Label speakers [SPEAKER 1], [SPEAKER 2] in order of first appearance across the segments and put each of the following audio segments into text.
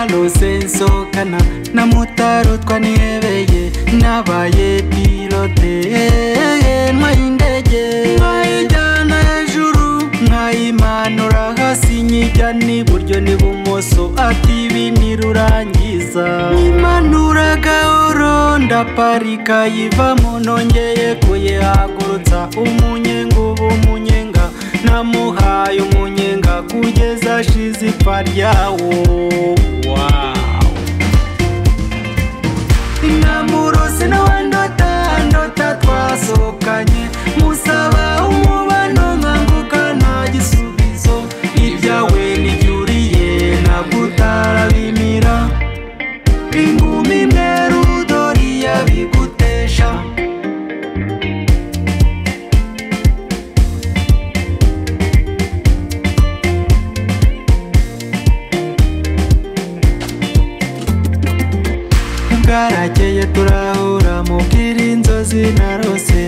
[SPEAKER 1] nsinzokana na motari twanebeye nabaye pilote ntwaye indege mwayijyana hejuru mwayimanura hasi nyijyana iburyo n'ibumoso ati ibi ntirurangiza mwimanura gahoro ndaparika yivamo nongeye kuyihagurutsa umunyenga uba umunyenga namuhaye umunyenga kugeza ashize ipfa ryawo namurose nawe ndota ndota twasohokanye musaba umubano nkanguka nta gisubizo ibyawe n'ibyuriye ntabwo utarabimira ingumi mweru dori yabigutesha bwarakeye turahura mubwira inzozi narose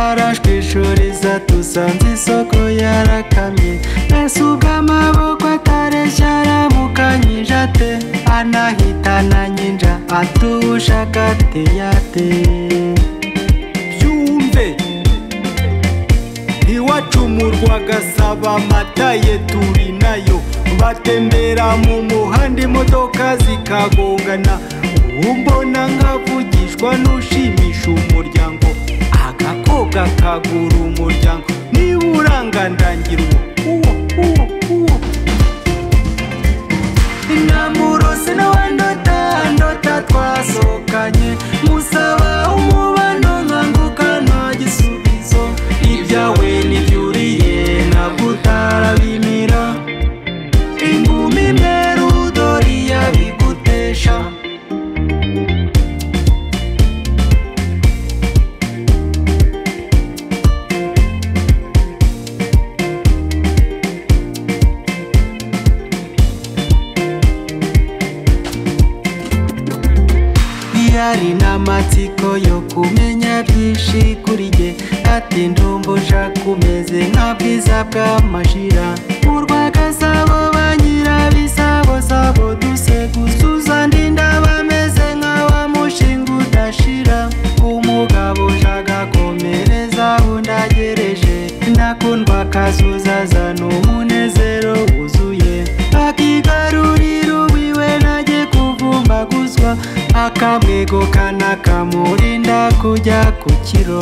[SPEAKER 1] arashwishuriza dusanze isoko yarakamye mbese ubw'amaboko atareshya aramukanyije ate anahitana nyinja atushaka teyate
[SPEAKER 2] byumve ntiwacumurwa agasaba amata ye turi nayo batembera mu muhanda imodoka zikagongana umbona nkavugishwa n'ushimisha umuryango agakoga kagura umuryango niba urangandangira uwo uwo uwo uwo
[SPEAKER 1] namurose nawe ndota ndota twasohokanye musaba umubano nkanguka nta gisubizo ibyawe n'ibyuriye ntabwo utarabimira ingumi mweru dori yabigutesha yari n'amatsiko yo kumenya byinshi kuri jye ati ndumbuja kumeze nka bwiza bw'amashira urwagasabo ba nyirabisabosabo dusegusuza ndinda bameze nk'awa mushinga udashira umugabo ushagakomereza undagereje nakundwa kazuzazana umunezero wuzuye akigarurira uwiwe najye kuvumbaguzwa akamwego kanakamurinda kujya ku kiro